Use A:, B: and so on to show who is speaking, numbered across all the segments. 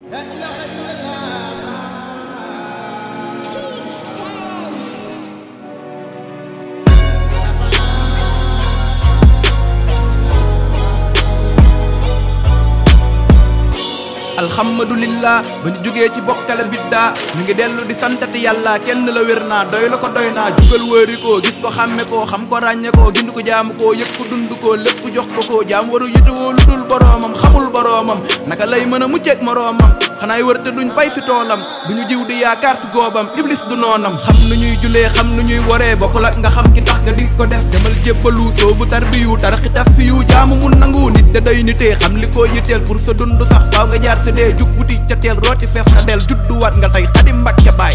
A: alhamdulillah ba ñu jógee ci bokkale biddaa ñu ngi dellu di santati yàlla kenn la wér naa doy la ko doy naa jugal wëri ko gis ko xàmme ko xam ko ràññe ko gind ko jaamu ko yëg ko dund ko lépp jox ko ko jaam waru yitewoo lu dul boroomam xamul boroomam naka lay mën a mucceeg moroomam xanaay wër te duñ bay fi toolam duñu jiw di yaakaar fi goobam iblis du noonam xam nu ñuy julee xam nu ñuy waree bokkul ak nga xam ki tax nga di ko def demal jébbalu soobu tarbiyu tarxi taf fi yu jaamu mun nangu nit da day nitee xam li ko yitteel pour sa dund sax faaw nga jaar sa dee jug wuti ca teel rooti feef na del judduwaat nga tey xadi mbakke baay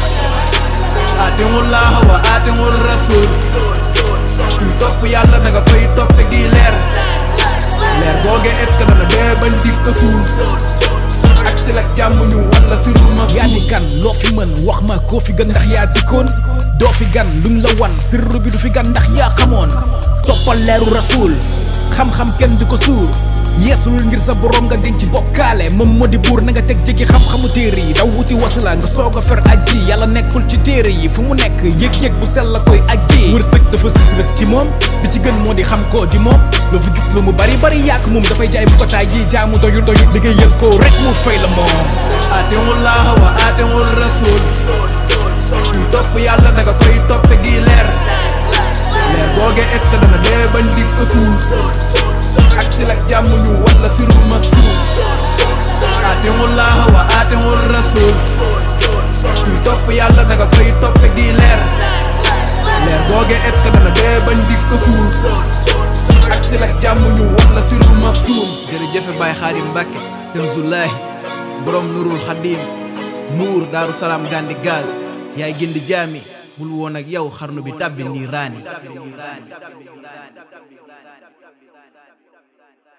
A: aatiwul laaha wa aatiwul rasul kuy topp yàlla da nga koy toppe gi leer leer boogee est ce que dana dee bañ di ko suul ak si la jàmm ñu wala firul ma
B: yaa di gan loo fi mën wax ma koo fi gën ndax yaa dikkoon doo fi gan luñ la wan sirru bi du fi gan ndax yaa xamoon toppal leeru rasul xam-xam kenn di ko suur yeesulul ngir sa borom nga denc bokkaale moom moo di buur na nga teg jéggi xam-xamu téere yi daw wuti wasila nga soog a fer aji yàlla nekkul ci téere yi fu mu nekk yëg-yëg bu sell la koy aji wërsëg dafa sis rek ci moom di ci gën moo di xam koo di moom loo fi gis lu mu bari bari yàq moom dafay jaay bu ko taay ji jaamu doyul doyul liggéey yëg ko rek mu fay la moom
A: aatiwul laaha wa aatiwul rasul kuy topp yàlla da nga koy toppe gi leer leer boogee est ce que dana dee bañ di ko suul ak si la jàmm ñu wala firul ma suul aatiwul laaha wa aatiwul rasul kuy topp yàlla da nga koy toppe gi leer leer boogee est ce que dana dee bañ di ko suul ak si la jàmm ñu wala firul ma suul jërëjëfe Baay Xaadim Mbàkke Kanzulaahi borom nurul xadim mbuur daaru salaam gandi gaal yaay gindi jaami bul woon ak yow xarnu bi tàbbi nii raani